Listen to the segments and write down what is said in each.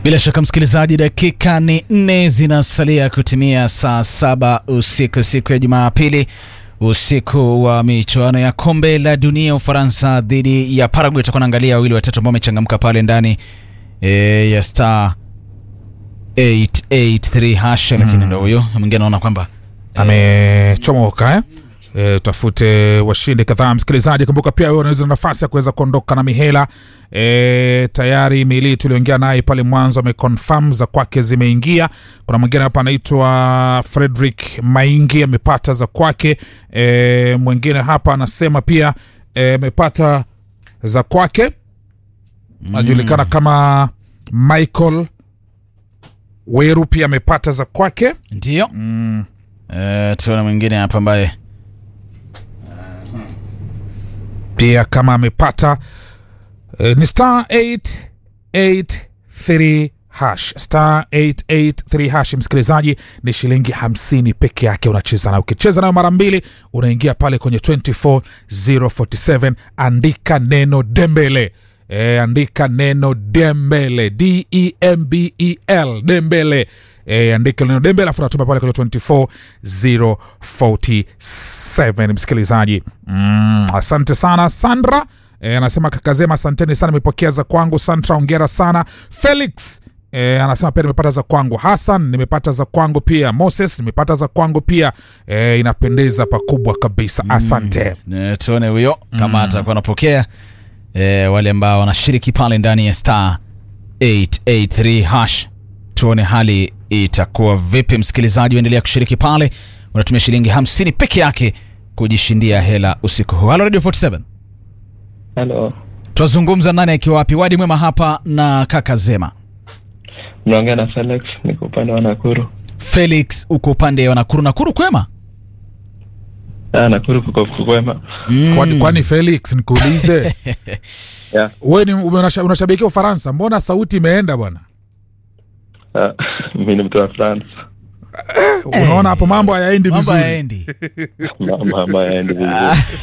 Bila shaka msikilizaji, dakika ni nne zinasalia kutimia saa saba usiku siku ya Jumapili, usiku wa michuano ya kombe la dunia Ufaransa dhidi ya Paraguay. Itakuwa naangalia wawili watatu ambao wamechangamka pale ndani e, ya star 883 hash, lakini ndo huyo mwingine anaona kwamba amechomoka eh? E, tafute washindi kadhaa msikilizaji. Kumbuka pia wewe unaweza na nafasi ya kuweza kuondoka na mihela e, tayari mili tuliongea naye pale mwanzo ameconfirm za kwake zimeingia. Kuna mwingine hapa anaitwa Frederick Maingi amepata za kwake. E, mwingine hapa anasema pia amepata e, za kwake anajulikana kama Michael Weru pia amepata za kwake ndio mm. E, tuona mwingine hapa ambaye pia kama amepata uh, ni star 883 hash star 883 hash. Msikilizaji, ni shilingi 50 peke yake unacheza na ukicheza nayo mara mbili unaingia pale kwenye 24047 andika neno Dembele. E, andika neno Dembele D E M B E L Dembele. E, andika neno Dembele afu natuma pale kwenye 24047 msikilizaji. Mm, asante sana Sandra. E, anasema kakazema asanteni sana nimepokea za kwangu. Sandra ongera sana. Felix E, anasema pia nimepata za kwangu. Hassan nimepata za kwangu pia. Moses nimepata za kwangu pia. E, inapendeza pakubwa kabisa. Asante. Mm, tuone huyo kama mm. atakuwa anapokea e, wale ambao wanashiriki pale ndani ya star 883 hash, tuone hali itakuwa vipi. Msikilizaji, uendelea kushiriki pale, unatumia shilingi 50 peke yake kujishindia hela usiku huu. Halo Radio 47. Halo, Twazungumza nani akiwa wapi? Wadi mwema hapa na kaka Zema. mnaongea na Felix, niko upande wa Nakuru. Felix, uko upande wa Nakuru. Nakuru kwema? Ah, Nakuru kuko kukwema. Mm. Kwani, kwani Felix nikuulize Yeah. wewe ni unasha- unashabikia Ufaransa, mbona sauti imeenda bwana? Ah, mimi ni mtu wa France. Unaona hapo mambo hayaendi Mambo vizuri. hayaendi. Mama mama yaendi vizuri.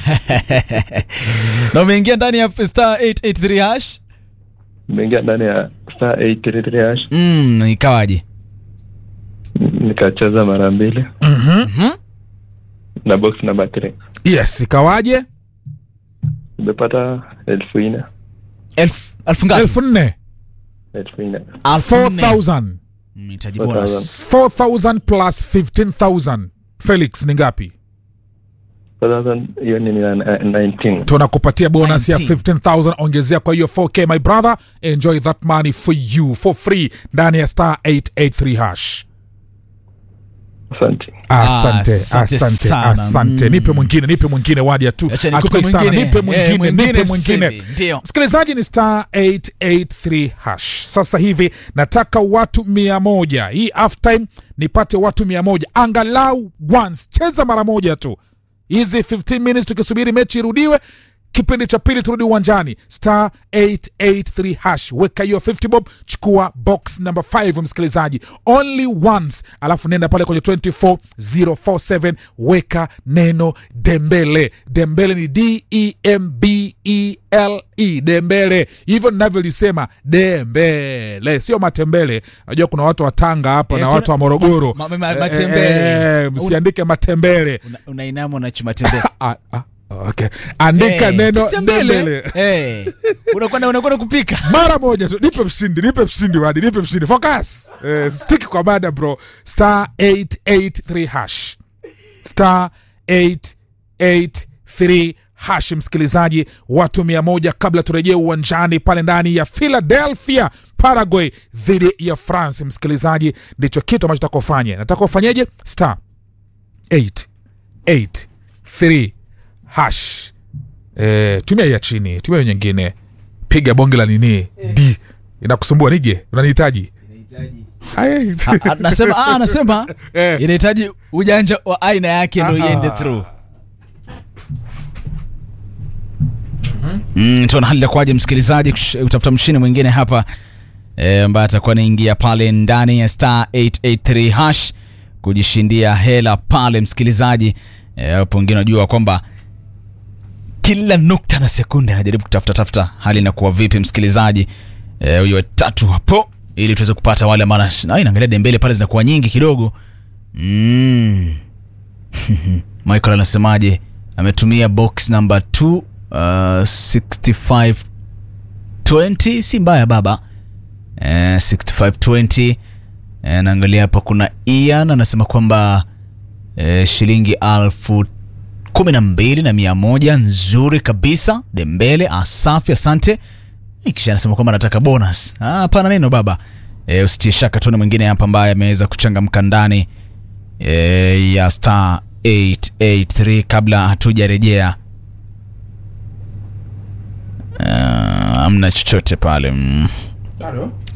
na umeingia ndani ya star 883 hash. Nimeingia ndani ya star 833 hash Mm, ikawaje? nikacheza mara mbili Mhm. na box number 3 Yes, ikawaje? nimepata elfu nne Elfu elfu ngapi? elfu nne elfu nne Elfu nne. 4000 Mm, itaji bonus. 4000 plus 15000 Felix ni ngapi? 4000 hiyo ni na- na- 19 tunakupatia bonus ya 19. 15000 ongezea kwa hiyo 4k my brother enjoy that money for you for free ndani ya star 883 hash asante asante asante asante sana. asante Mm. nipe mwingine nipe mwingine wadia tu Acha nikupe Hatukoi sana. mwingine. nipe Eh, mwingine mwingine nipe sasa mwingine hivi. Ndio. msikilizaji ni star 883 hash sasa hivi nataka watu mia moja hii half time nipate watu mia moja angalau once cheza mara moja tu hizi 15 minutes tukisubiri mechi irudiwe kipindi cha pili turudi uwanjani star 883 hash weka hiyo 50 bob chukua box number 5 msikilizaji only once alafu nenda pale kwenye 24047 weka neno dembele dembele ni d-e-m-b-e-l-e dembele hivyo ninavyolisema dembele sio matembele najua kuna watu wa tanga hapa Eh, na kuna- watu wa morogoro ma- ma- ma- Eh, matembele. eh, msiandike matembele Una- unainama unachuma tembele. Ah, ah, okay. andika Eh, neno tembele. dembele Eh, unakwenda unakwenda kupika. mara moja tu nipe mshindi nipe mshindi wadi nipe mshindi focus eh, stick kwa mada bro star 883 hash star 883 hash msikilizaji watu mia moja kabla turejee uwanjani pale ndani ya philadelphia paraguay dhidi ya france msikilizaji ndicho kitu ambacho takofanya nataka ufanyeje star 883 hash eh, tumia hii ya chini tumia hiyo nyingine piga bonge la nini d inakusumbua nije unanihitaji Ai. Ah, Anasema ah, anasema Eh. inahitaji ujanja wa aina yake ndio Ah. iende through. Mm, tuona hali itakuwaje msikilizaji, kush- utafuta mshindi mwingine hapa eh, ambaye atakuwa anaingia pale ndani ya star 883 hash kujishindia hela pale msikilizaji. Eh, hapo wengine unajua kwamba kila nukta na sekunde anajaribu kutafuta tafuta hali inakuwa vipi msikilizaji. Eh, huyo tatu hapo ili tuweze kupata wale ambao na inaangalia dembele pale zinakuwa nyingi kidogo mm. Michael anasemaje? Ametumia box number 2 uh, 65 20 si mbaya baba eh, 6520 eh, naangalia hapa kuna Ian anasema kwamba eh, shilingi alfu kumi na mbili na mia moja nzuri kabisa Dembele asafi asante Eh, kisha anasema kwamba anataka bonus Ah, hapana neno baba eh, usitie shaka tuone mwingine hapa ambaye ameweza kuchangamka ndani eh, ya star 883 kabla hatujarejea uh, amna chochote pale mm.